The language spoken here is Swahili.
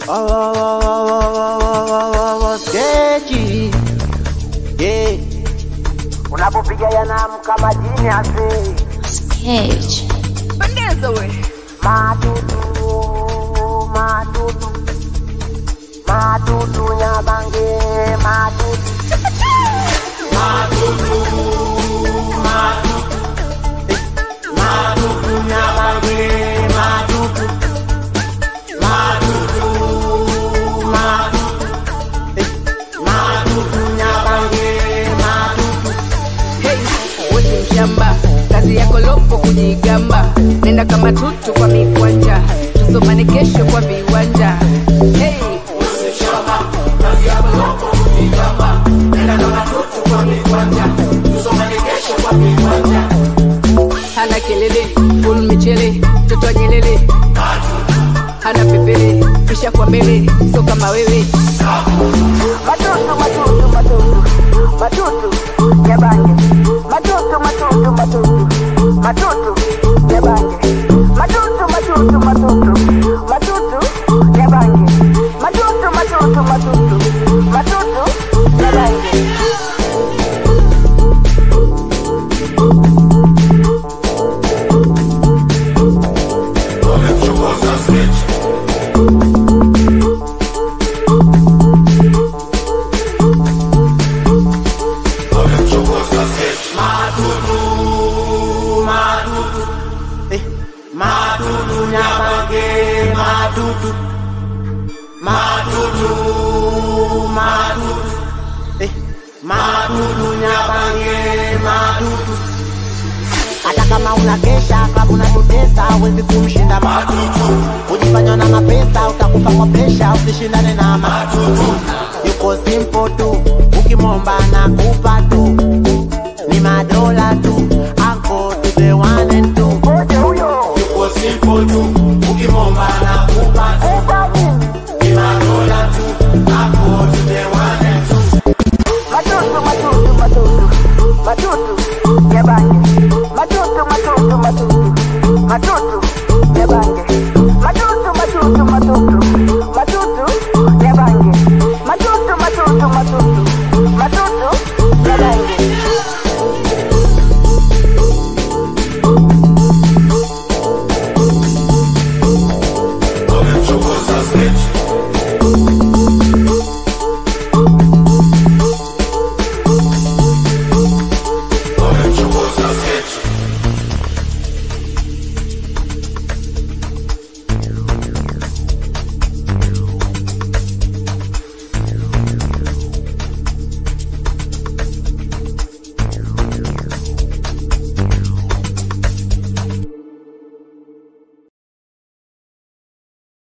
Oh, oh, oh, oh, oh, oh, oh, oh, oh, skechi. Yeah. unapopiga yanamka majini ase Sketch. Pendeza we. madudu madudu madudu nyabange madudu Hey, wewe mshamba, kazi yako lopo kujigamba, nenda kama tutu kwa mikwanja, tusomane kesho kwa viwanja. Hey, wewe mshamba, kazi yako lopo kujigamba, nenda kama tutu kwa mikwanja, tusomane kesho kwa viwanja. Hana kelele, full michele, mtoto wa nyelele, hana pepele, kisha kwa mbele, so kama wewe matutu matutu matutu matutu nyabange matutu matutu matutu matutu nyabange matutu matutu matutu matutu nyabange matutu matutu matutu matutu nyabange Eh, madudu nyabange madudu madudu madudu eh, madudu nyabange madudu hata kama unakesha kama unatutesa hawezi kumshinda madudu ujifanya na mapesa utakufa kwa presha usishindane na madudu yuko simple tu ukimwomba na kupa tu ni madola tu anko to the one